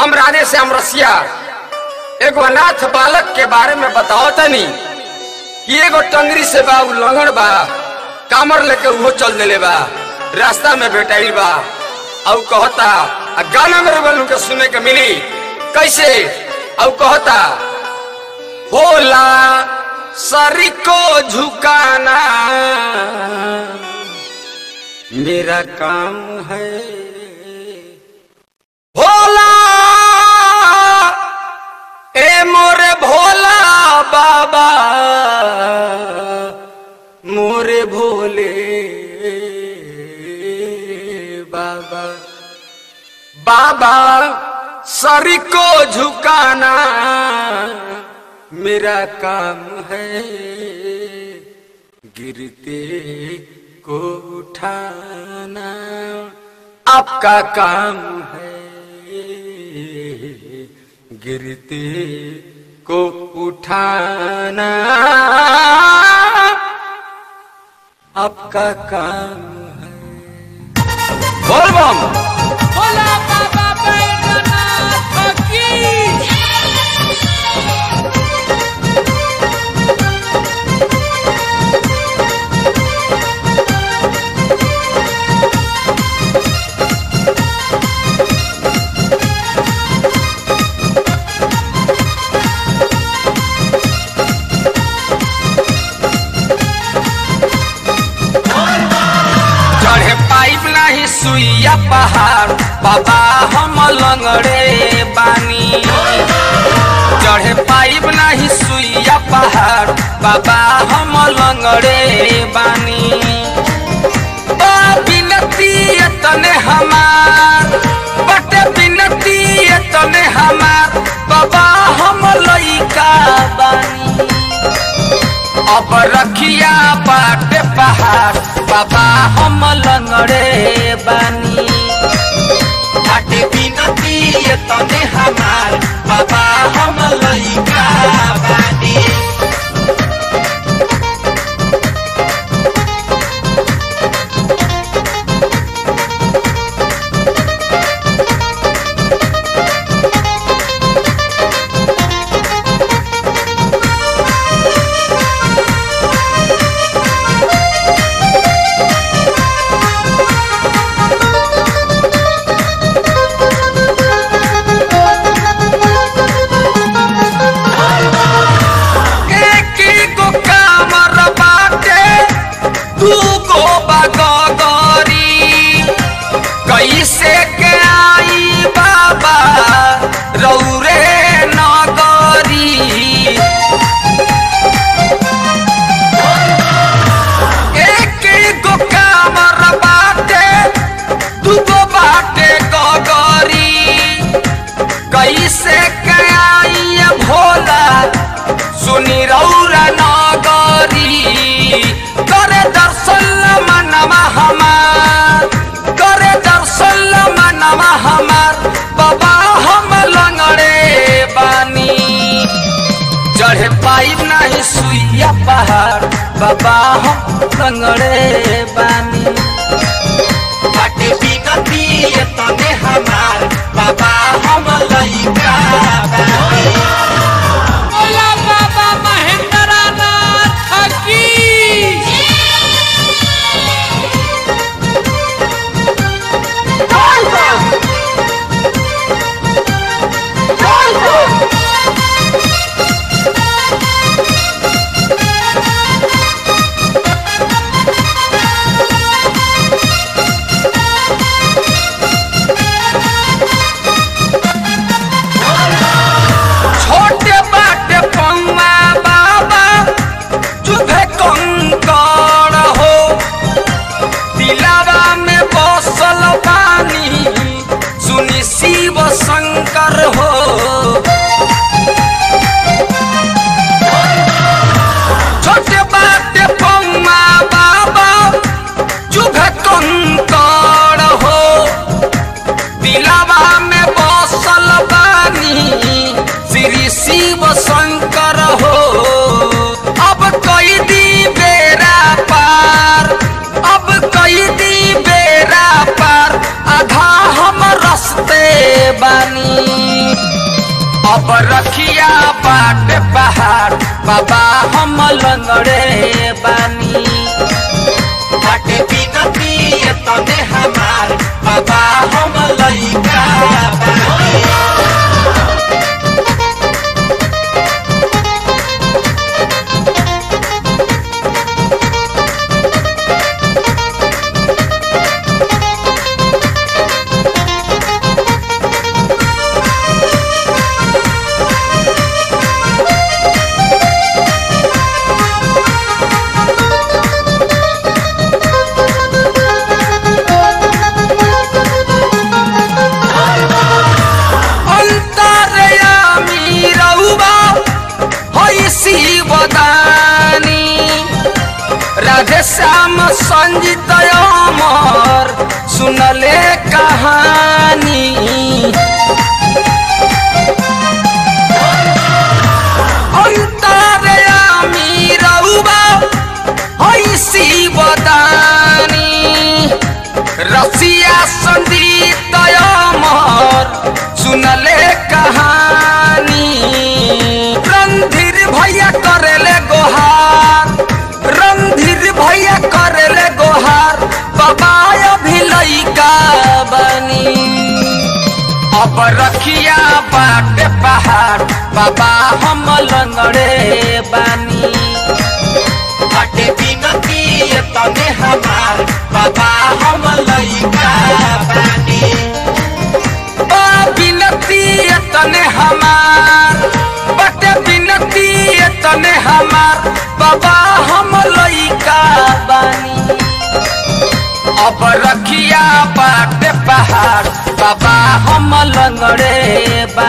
हम राधे श्याम रसिया एगो अनाथ बालक के बारे में बताओ तनी कि एगो टंगरी से बा उ लंगड़ बा कामर लेके उहो चल देले बा रास्ता में भेटाइल बा और कहता आ गाना मेरे बलू के सुने के मिली कैसे और कहता होला सरी को झुकाना मेरा काम है भोला ए मोरे भोला बाबा मोरे भोले बाबा बाबा सर को झुकाना मेरा काम है गिरते को उठाना आपका काम है गिरते को उठाना आपका काम है बोल बम भोला बाबा बैद्यनाथ की चढ़े पाइप नाही सुइया पहाड़ बाबा हम लंगड़े बानी चढ़े पाइप नाही सुइया पहाड़ बाबा हम लंगड़े बानी बा बिनती तने हमार बटे बिनती तने हमार बाबा हम लइका बानी अब रखिया बाटे पहाड़ बाबा हम लंगड़े बानी बाटे बिनती तने हमार बाबा हम लइका बानी एक गो कामर बाटे दू गो बगरी कैसे के आई बाबा रौरे नगरी एक गो कामर बाटे दू गो बाटे गगरी कैसे के आई भोला सुनी रौरा नगरी करे दर्शन मनवा हमार करे दर्शन मनवा हमार बाबा हम लंगड़े बानी चढ़े पाइब नहीं सुइया पहाड़ बाबा हम लंगड़े बानी बाटे बिनती तने हमार बाबा हम लइका बानी भोला बाबा महेंद्रनाथ की छोटे बाटे पौवा बाबा चुभे कंकड़ हो दिलावा में बसल बानी सुनी शिव शंकर हो छोटे बाटे पौवा बाबा चुभे कंकड़ हो दिलावा में बसल बानी श्री शिव शंकर हो अब कई दी बेरा पार अब कई दी बेरा पार आधा हम रस्ते बानी अब रखिया बाट पहाड़ बाबा हम लंगड़े बानी बाटे बिनती तने हमार बाबा हम लइका बानी अंतरयामी रउबा होई शिवदानी राधे श्याम संजीत अमर सुनले कहानी अंतरयामी रउबा होई शिवदानी रसिया संगीत अमर सुनले कहानी रणधीर भैया करेले गोहार रणधीर भैया करेले गोहार बाबा अभी लइका बनी अब रखिया बाट पहाड़ बाबा हम लंगड़े बानी बाटे बिनती तने हमार बाबा हम लइका बानी बा बिनती तने हमार बटे बिनती तने हमार बाबा हम लइका बानी अब रखिया बाट पहाड़ बाबा हम लंगड़े बा